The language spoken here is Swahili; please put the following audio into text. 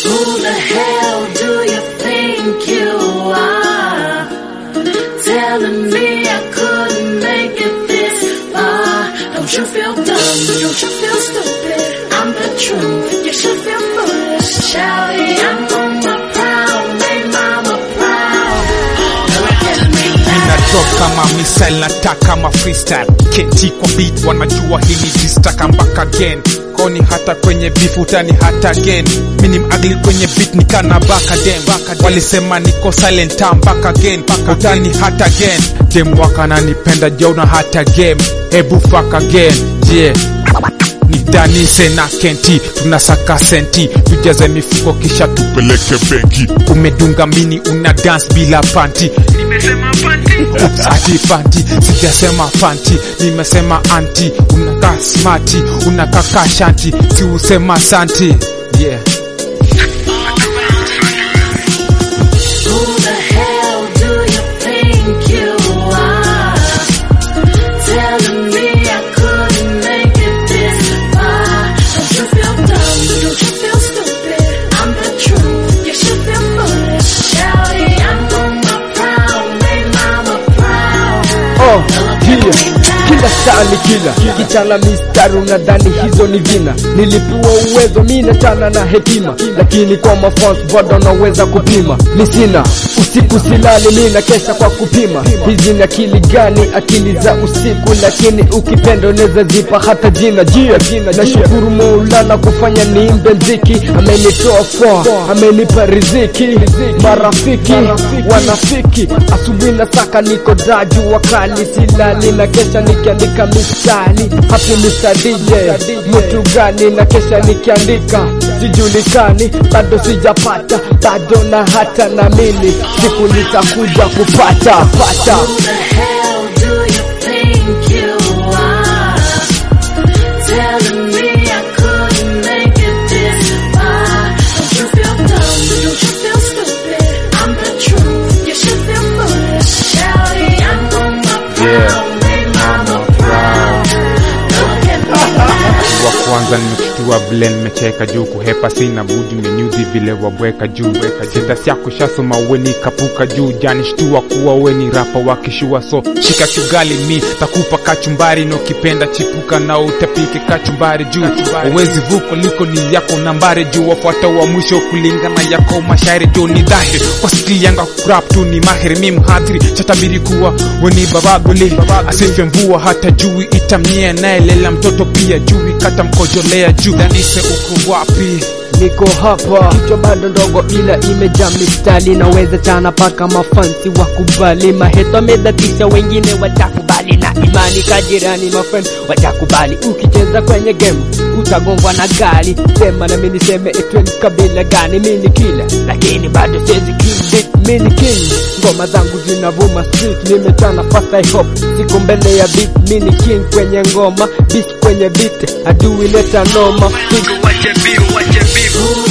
Who the hell do you think you are? Telling me I couldn't make it this far. Don't you feel dumb? Don't you feel stupid? I'm the truth. You should feel foolish. Shouty, I'm on my prowl. Make mama proud. Look at me Nina drop kama missile nataka kama freestyle keti kwa beat wanajua hili dista come back again koni hata kwenye beef utani hata again mini mugly kwenye beat nikana back again walisema niko silent time back again utani hata again dem wakananipenda jauna hata game hebu fuck again yeah ni danise na kenti tunasaka senti tujaze mifuko kisha tupeleke benki umedunga mini una dance bila panti nimesema panti Oops, ati panti sijasema panti nimesema anti unakaa smati unakaa kashanti si usema santi yeah Who the hell do you think you are? Telling me I couldn't make it this far. Don't you feel dumb? Don't you feel stupid? I'm the truth. You should feel foolish. Shouty, I'm on my prowl. Make mama proud. Oh, Look yeah. at me now. Kila saa ni kila kichana mistari unadhani hizo ni vina nilipewa uwezo mi nachana na hekima lakini kwa mafans bado naweza kupima mi sina usiku silali mi na kesha kwa kupima hizi ni akili gani akili za usiku lakini ukipenda unaweza zipa hata jina jia nashukuru maulana kufanya niimbe mziki amenitoa kwa amenipa riziki marafiki wanafiki asubuhi na saka niko daju wakali silali na kesha nikiandika mistari hapi Mr. DJ mtu gani na kesha nikiandika sijulikani bado sijapata bado na hata na mimi siku nitakuja kupata pata Who the hell do you think you are? Telling me I couldn't make it this far. Don't you feel dumb? Don't you feel stupid? I'm the truth. You should feel foolish. Shouty, I'm on my prowl. Make mama proud. Look at me now. wa kwanza nimekushtua vile nimecheka juu kuhepa sina budi menyudhi vile wabweka juu sitasi yako shasoma weni kapuka juu janishtua kuwa weni rapa wakishua so shika chugali mi takupa kachumbari na ukipenda chipuka na utapike kachumbari juu uwezi vuko liko ni yako nambari juu wafuata wa mwisho kulingana yako mashairi juu ni dhahiri kwa skili yanga kurap tu ni mahiri mi mhadhiri chatabiri kuwa weni babagoli asife mvua hata jui itamnyea nayelela mtoto pia jui kata mkojolea juu danise uko wapi niko hapa kichwa bado ndogo ila imejaa mistari naweza chana paka mafansi wakubali maheto amedatisha wengine watakubali na imani kajirani mafriend watakubali ukicheza kwenye game utagongwa na gari sema na mimi niseme etweni kabila gani mini kila lakini bado siwezi kill beat mini king ngoma zangu zinavuma street nimechana fast I hope siko mbele ya beat mini king kwenye ngoma beat kwenye beat adui leta noma Who